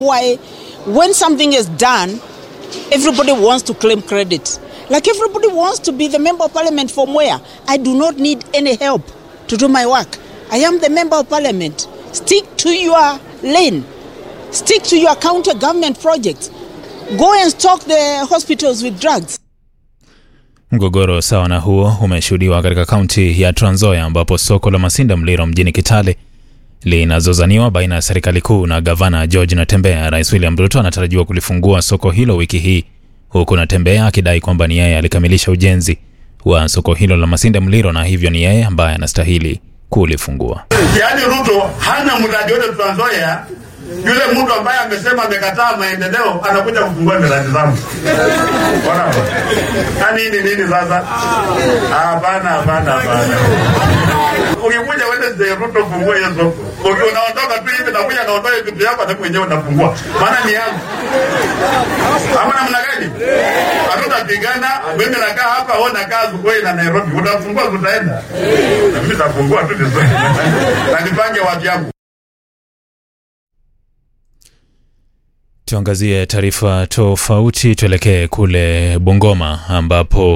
why when something is done, everybody wants to claim credit. Like everybody wants to be the member of parliament from where? I do not need any help to do my work. I am the member of parliament. Stick to your lane. Stick to your counter government projects. Go and stock the hospitals with drugs. Mgogoro sawa na huo umeshuhudiwa katika kaunti ya Trans Nzoia ambapo soko la Masinda Mliro mjini Kitale linazozaniwa baina ya serikali kuu na gavana George Natembeya. Rais William Ruto anatarajiwa kulifungua soko hilo wiki hii, huku Natembeya akidai kwamba ni yeye alikamilisha ujenzi wa soko hilo la Masinda Mliro na hivyo ni yeye ambaye anastahili kulifungua. Yaani Ruto hana mradi wote Trans Nzoia. Yule mtu ambaye amesema amekataa maendeleo anakuja kufungua miradi zangu. Bwana. Yaani ni nini sasa? Hapana, hapana, hapana. Ukikuja Wednesday Ruto fungua hiyo soko. Ukiwa unaondoka tu hivi na kuja naondoa vitu yako hata mwenyewe unafungua. Maana ni yangu. Ama namna gani? Hatutapigana, mimi nakaa hapa, wewe unakaa Zugoi na Nairobi. Utafungua tutaenda. Na mimi nitafungua tu vizuri. Na nipange watu yangu. Tuangazie taarifa tofauti, tuelekee kule Bungoma ambapo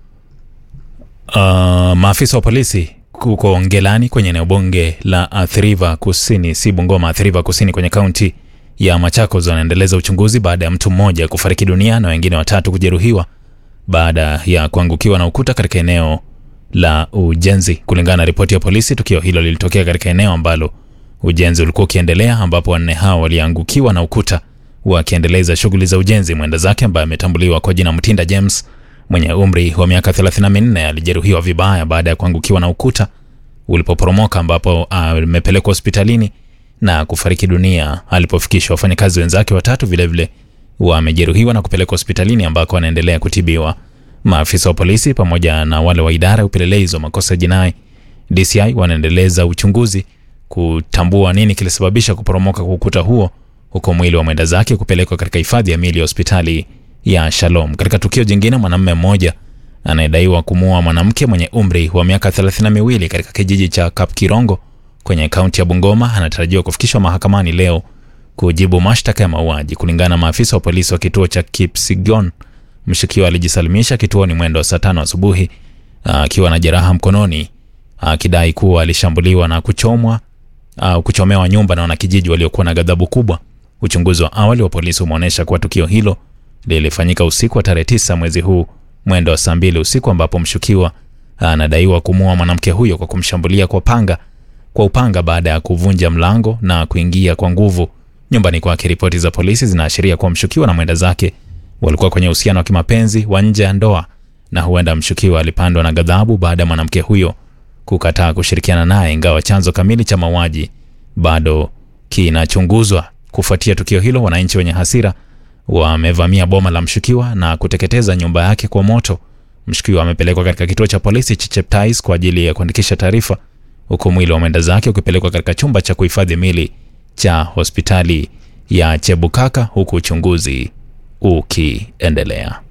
uh, maafisa wa polisi huko Ngelani kwenye eneo bunge la Athi River Kusini, si Bungoma, Athi River Kusini kwenye kaunti ya Machakos wanaendeleza uchunguzi baada ya mtu mmoja kufariki dunia na wengine watatu kujeruhiwa baada ya kuangukiwa na ukuta katika eneo la ujenzi. Kulingana na ripoti ya polisi, tukio hilo lilitokea katika eneo ambalo ujenzi ulikuwa ukiendelea, ambapo wanne hao waliangukiwa na ukuta wakiendeleza shughuli za ujenzi. Mwenda zake ambaye ametambuliwa kwa jina Mtinda James mwenye umri wa miaka 34 alijeruhiwa vibaya baada ya kuangukiwa na ukuta ulipoporomoka, ambapo amepelekwa hospitalini na kufariki dunia alipofikishwa. Wafanyakazi wenzake watatu vilevile wamejeruhiwa na kupelekwa hospitalini ambako wanaendelea kutibiwa. Maafisa wa polisi pamoja na wale wa idara ya upelelezi wa makosa ya jinai DCI wanaendeleza uchunguzi kutambua nini kilisababisha kuporomoka kwa ukuta huo huku mwili wa mwenda zake kupelekwa katika hifadhi ya mili ya hospitali ya Shalom. Katika tukio jingine, mwanamume mmoja anayedaiwa kumuua mwanamke mwenye umri wa miaka thelathini na miwili katika kijiji cha Kapkirongo kwenye kaunti ya Bungoma anatarajiwa kufikishwa mahakamani leo kujibu mashtaka ya mauaji. Kulingana na maafisa wa polisi wa kituo cha Kipsigon, mshukiwa alijisalimisha kituoni mwendo wa saa tano asubuhi akiwa na jeraha mkononi, akidai kuwa alishambuliwa na kuchomwa au kuchomewa nyumba na wanakijiji waliokuwa na ghadhabu kubwa. Uchunguzi wa awali wa polisi umeonyesha kuwa tukio hilo lilifanyika usiku wa tarehe tisa mwezi huu mwendo wa saa mbili usiku ambapo mshukiwa anadaiwa kumuua mwanamke huyo kwa kumshambulia kwa panga kwa upanga baada ya kuvunja mlango na kuingia kwa nguvu nyumbani kwake. Ripoti za polisi zinaashiria kuwa mshukiwa na mwenda zake walikuwa kwenye uhusiano wa kimapenzi wa nje ya ndoa na huenda mshukiwa alipandwa na ghadhabu baada ya mwanamke huyo kukataa kushirikiana naye, ingawa chanzo kamili cha mauaji bado kinachunguzwa. Kufuatia tukio hilo, wananchi wenye hasira wamevamia boma la mshukiwa na kuteketeza nyumba yake kwa moto. Mshukiwa amepelekwa katika kituo cha polisi cha Cheptais kwa ajili ya kuandikisha taarifa, huku mwili wa mwenda zake ukipelekwa katika chumba cha kuhifadhi mili cha hospitali ya Chebukaka, huku uchunguzi ukiendelea.